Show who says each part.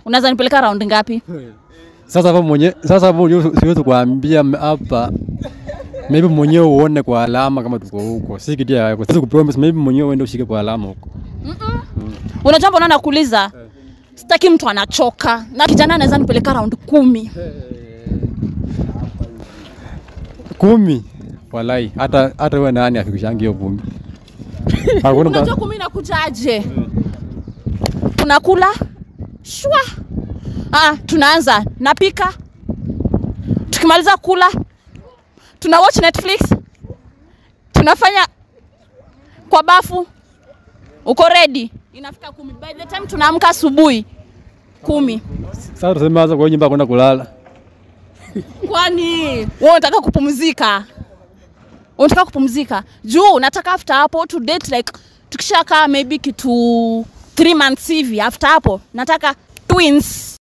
Speaker 1: unaweza nipeleka raundi ngapi
Speaker 2: Sasa hapo mwenye sasa hapo mwenyewe siwezi kuambia m- hapa. Maybe mwenyewe uone kwa alama kama tuko huko. Si kitu yako. Siwezi kupromise maybe mwenyewe uende ushike kwa alama huko.
Speaker 1: unajua mbona nakuuliza sitaki mtu anachoka na kijana anaweza nipeleka raundi kumi
Speaker 2: Kumi. Walai, hata hata wewe nani afikishangi hiyo kumi? Hakuna mtu-
Speaker 1: unajua kumi inakujaje tunakula shwa ah, tunaanza napika tukimaliza kula tuna watch netflix tunafanya kwa bafu uko ready inafika kumi by the time tunaamka asubuhi kumi
Speaker 2: Sasa tuseme sasa kwa hiyo nyumba kwenda kulala.
Speaker 1: kwani wewe unataka kupumzika unataka kupumzika juu nataka after hapo to date like tukishakaa maybe kitu 3 months hivi after hapo nataka twins